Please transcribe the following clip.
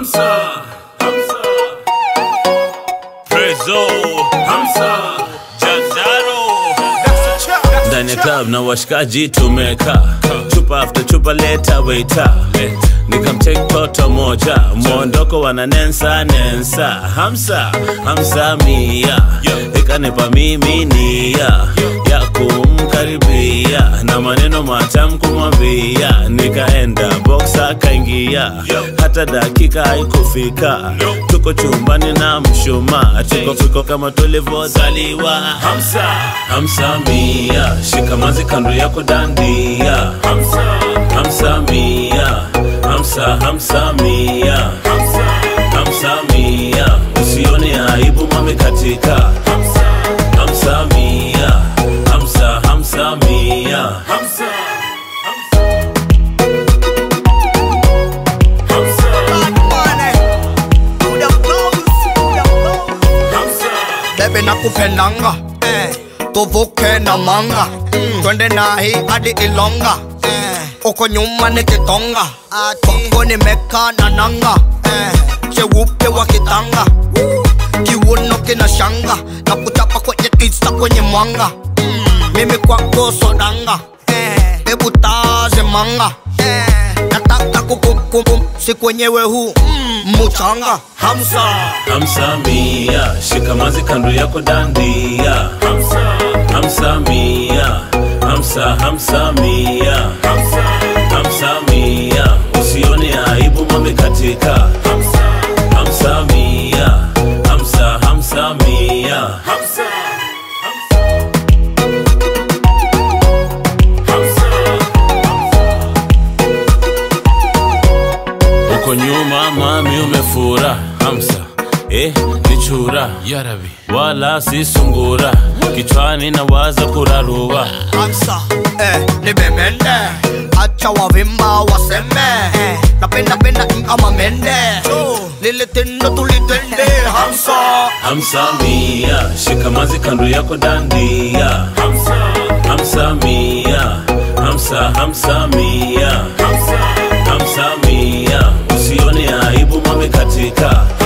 Hamza, Hamza, Prezo, Hamza, Jazaro. Ndani ya club na washikaji tumeka chupa after chupa leta waiter nikamtake toto moja mwondoko wana nensa nensa hamsa hamsa mia ikanipa mimi nia ya kumkaribia na maneno matam kumwambia nikaenda box akaingia hata dakika haikufika tuko chumbani na mshuma tuko fiko kama tulivyozaliwa hamsa hamsa mia shikamazi kando yako dandia hamsa hamsa mia hamsa hamsa mia hamsa hamsa mia usione aibu mame katika hamsa hamsa mia hamsa hamsa mia hamsa bebe nakupendanga eh. tuvuke na manga mm. twende nahi hadi ilonga eh. uko nyuma ni kitonga kwako nimeka na nanga eh. cheupe wa kitanga kiuno kina shanga na kuchapa kwenye tisa kwenye mwanga mm. mimi kwako sodanga eh. hebu taze manga eh. nataka kukukumkum siku wenyewe huu mm. muchanga hamsa hamsa mia shikamazi kando yako dandia hamsa hamsa mia hamsa hamsa mia hamsa hamsa mia usione aibu mame katika hamsa hamsa mia hamsa hamsa mia hamsa uko nyuma mami umefura hamsa eh, ni chura Yarabi. wala si sungura kichwani na waza kurarua Hamsa eh, ni bemende acha wavimba waseme eh, napenda penda kama mende lile tendo tulitende Hamsa hamsa mia shikamazi kando yako dandia hamsa hamsa mia hamsa hamsa mia hamsa hamsa mia usione aibu mame katika